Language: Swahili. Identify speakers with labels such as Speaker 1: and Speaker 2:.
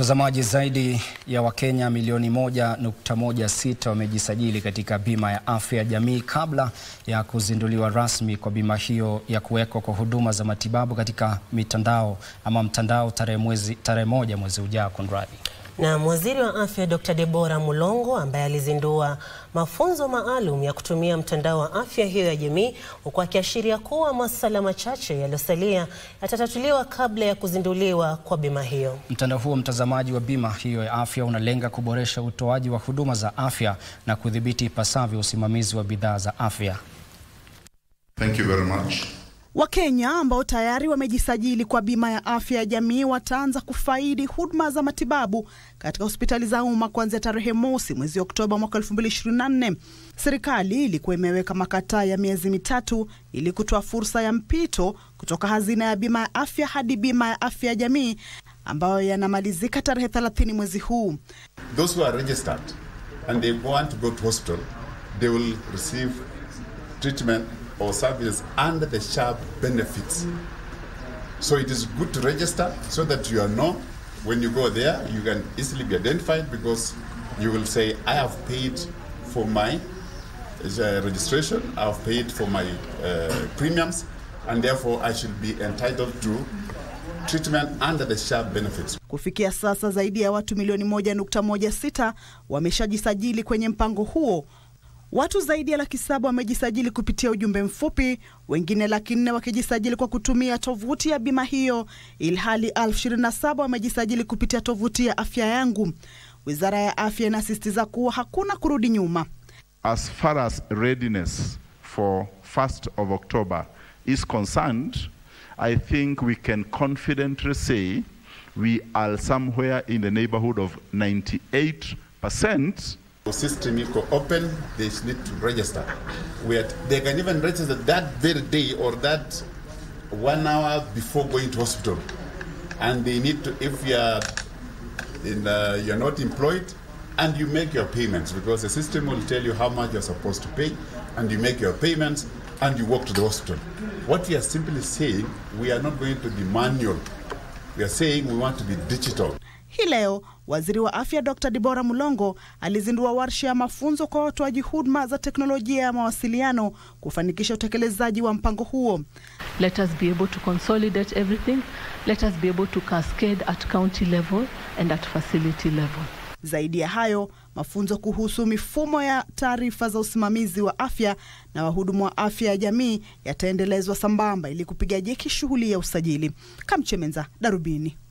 Speaker 1: Mtazamaji, zaidi ya Wakenya milioni moja nukta moja sita wamejisajili katika bima ya afya ya jamii kabla ya kuzinduliwa rasmi kwa bima hiyo ya kuwekwa kwa huduma za matibabu katika mitandao ama mtandao tarehe mwezi tarehe moja mwezi ujao. Konradi.
Speaker 2: Na waziri wa afya Dr. Deborah Mulongo ambaye alizindua mafunzo maalum ya kutumia mtandao wa afya hiyo ya jamii, huku akiashiria kuwa masuala machache yaliyosalia yatatatuliwa kabla ya kuzinduliwa kwa bima hiyo.
Speaker 1: Mtandao huo, mtazamaji, wa bima hiyo ya afya unalenga kuboresha utoaji wa huduma za afya na kudhibiti ipasavyo usimamizi wa bidhaa za afya.
Speaker 3: Thank you very much.
Speaker 4: Wakenya ambao tayari wamejisajili kwa bima ya afya ya jamii wataanza kufaidi huduma za matibabu katika hospitali za umma kuanzia tarehe mosi mwezi Oktoba mwaka 2024. Serikali ilikuwa imeweka makataa ya miezi mitatu ili kutoa fursa ya mpito kutoka hazina ya bima ya afya hadi bima ya afya ya jamii ambayo yanamalizika tarehe 30 mwezi huu.
Speaker 3: Those who are registered and they want to go to hospital, they will receive treatment or services under the SHA benefits. So it is good to register so that you know when you go there, you can easily be identified because you will say, I have paid for my uh, registration, I have paid for my uh, premiums, and therefore I should be entitled to treatment under the SHA benefits.
Speaker 4: Kufikia sasa zaidi ya watu milioni moja nukta moja sita wameshajisajili kwenye mpango huo. Watu zaidi ya laki saba wamejisajili kupitia ujumbe mfupi, wengine laki nne wakijisajili kwa kutumia tovuti ya bima hiyo, ilhali elfu ishirini na saba wamejisajili kupitia tovuti ya afya yangu. Wizara ya afya inasisitiza kuwa hakuna kurudi nyuma.
Speaker 5: As far as readiness for 1st of October is concerned, I think we can confidently say we are somewhere in the neighborhood of 98%.
Speaker 3: The system is open, they need to register. Where they can even register that very day or that one hour before going to hospital. And they need to, if you are in, uh, you're not employed, and you make your payments because the system will tell you how much you're supposed to pay, and you make your payments, and you walk to the hospital. What we are simply saying, we are not going to be manual. We are saying we want to be digital.
Speaker 4: Hii leo waziri wa afya Dr. Deborah Mulongo alizindua warsha ya mafunzo kwa watoaji huduma za teknolojia ya mawasiliano kufanikisha utekelezaji wa mpango huo.
Speaker 6: Let us be able to consolidate everything. Let us be able to cascade at county level and at facility level.
Speaker 4: Zaidi ya hayo, mafunzo kuhusu mifumo ya taarifa za usimamizi wa afya na wahudumu wa afya ya jamii yataendelezwa sambamba ili kupiga jeki shughuli ya usajili. Kamchemenza, Darubini.